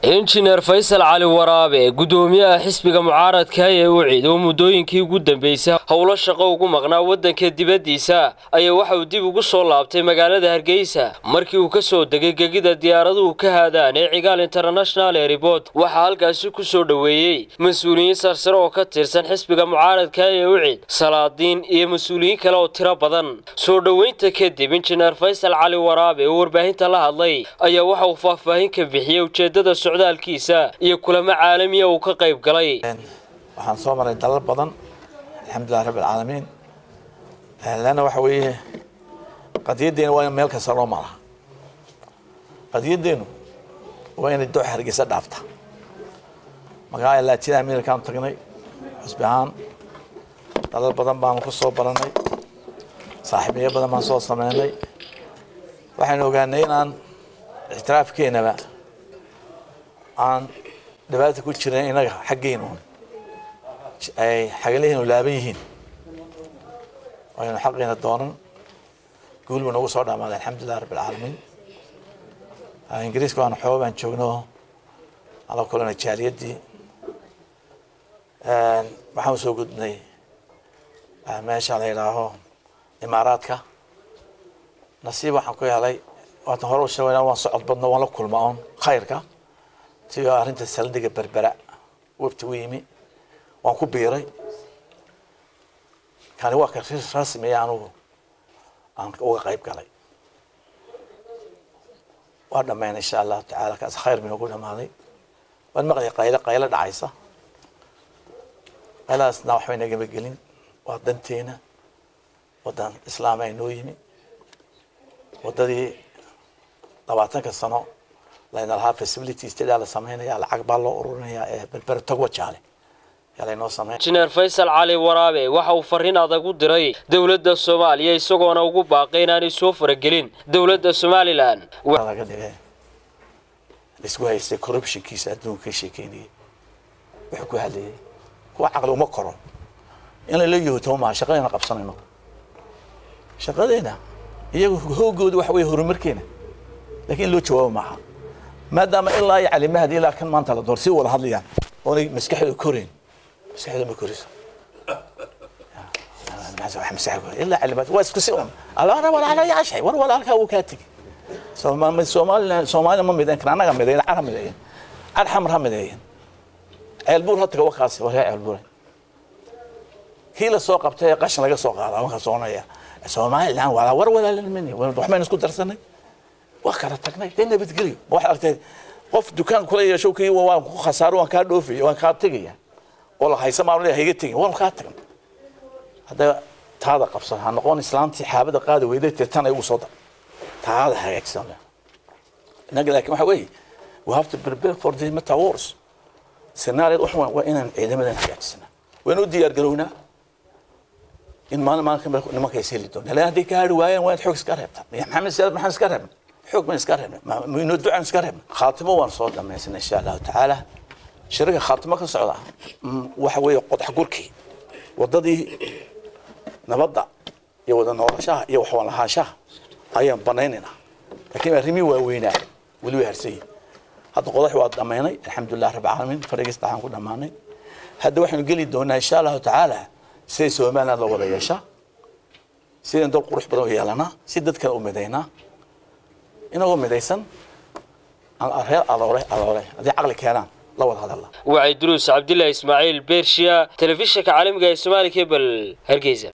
injineer faysal cali waraabe gudoomiyaha xisbiga mucaaradka ee ucid oo muddooyinkii ugu dambeysay howlo shaqo ugu maqnaa waddanka dibaddiisa ayaa waxa uu dib ugu soo laabtay magaalada hargeysa markii uu ka soo degay gegida diyaaraduhu ka haadaan ee cigaal international airport waxaa halkaasi ku soo dhoweeyey mas-uuliyiin sarsare oo ka tirsan xisbiga mucaaradka ee ucid salaadiin iyo mas-uuliyiin kale oo tiro badan soo dhoweynta kadib injineer faysal cali waraabe oo warbaahinta la hadlay ayaa waxa uu faahfaahin ka bixiyey ujeeddada socdaalkiisa iyo kulamo caalamiya uu ka qayb galay waxaan soo maray dalal badan alxamdulilah rabbi alcaalamiin leanna waxa weeye qadiyaddeena waa in meel kasta loo maraa qadiyaddeenu waa inay dooxa hargeysa dhaafta magaalada latina amerikaan tagnay xusbi ahaan dalal badan baanu ku soo baranay saaxiibiyo badan baan soo sameynay waxaynu ogaanay inaan ictiraafkeenaba aan dhibaata ku jiran inaga xaggeenu ay xagalihiinu laaban yihiin aynu xaqiina doonan guul buu nagu soo dhamaaday alxamdulilah rabbi alcaalamiin ingiriiska waan xooga baan joogno ala kulana jaaliyaddii waxaan soo gudbnay meesha la yidhaaho imaaraadka nasiib waxaan ku helay waatan hore u sheegayna waan socod badno waan la kulma oon khayrka si arrinta saldhiga berbera webti u yimi waan ku biiray kani waa ka rasmiya anugu aan uga qayb galay waa dhammayn insha allahu tacaala kaas khayr bay noogu dhamaaday waan maqlay qaylo qaylo dhacaysa qayladaasna waxbay nagama gelin waa danteena waddan islaam ay noo yimi waddadii labaatanka sano layna lahaa facilities tidaa la sameynaya lacag baa loo ururinayaa ee berbera togwa jaale yaa laynoo sameyn injineer faysal cali waraabe waxa uu fariin adag u diray dowladda soomaaliya isagoona ugu baaqay inaanay soo faragelin dowladda somalilan laga dhigay laisku haystay corruptionkiisa adduunka ka sheekeynayay wuxuu ku hadlayay kuwa caqli uma koro in layla yohotomo maaha shaqadeena qabsanayno shaqadeena iyagu hoogooda waxa weeye horumarkeena lakiin in loo jawaabo maaha maadaama ilaa iyo calimahadi ilaa kan maanta la door si wada hadlayaan oonay maskaxdooda koreyn maskaxdooda ma koriso ilaa calimaad waa isku si un alaana walaala yaashay war walaalkaa wuu kaa tegi soomaaliland soomaalina ma midayn kan annaga midayn car ha mideeyan car xamar ha mideeyan ceelbuur ha taga wakaasi war yaa ceelbuure kii la soo qabtay ee qashin laga soo qaada markaa soconaya somaliland walaa war walaalin waxbaynu isku darsanay waa kala tagnay dee nabadgelyo waxaad argtay qof dukaan kula yeesho kii waan ku khasaaro waan kaa dhoofaya waan kaa tegaya oo la haysa maa hayga tegin waan kaa tagan hadda taada qabsan ha noqon islaantii xaabada qaadi weyday tirtan ay ugu soo dar taada hagaagsan inaga laakiin waxa weeye we have to prepare for the meta wars scenario wax waa inaan ciidamadan hagaagsana waan u diyaar garownaa in maalin maalin nimanka is heli doona laan hadday ka hari waayeen waa in xoog iska reebtaa maxamed siyaad maxaan iska reebna xoog baan iska reebna inoo ducaan iska reebna khaatimo waan soo dhamaysana insha allahu tacaala shirika khaatimo ka socda waxa weeye qodxa gurkii waddadii nabadda iyo wada noolashaha iyo waxwaan lahaanshaha ayaan banaynaynaa laakiin arrimii waaweynaa weli way harsan yihin hadda qodax waa dhammaynay alxamdulilah rabbi caalamiin farigiis dhaxaan ku dhammaanay hadda waxaynu geli doonaa insha allahu tacaala siday somaliland loo wada yeeshaa sidaan dad qurux badan u yeelanaa si dad kale u midaynaa inagoo midaysan reer adoore adoore haddii caqli keenaan la wada hadalla wacay duruus cabdilaahi ismaaciil beershiya telefishinka caalamiga ee soomaali kebel hargeysa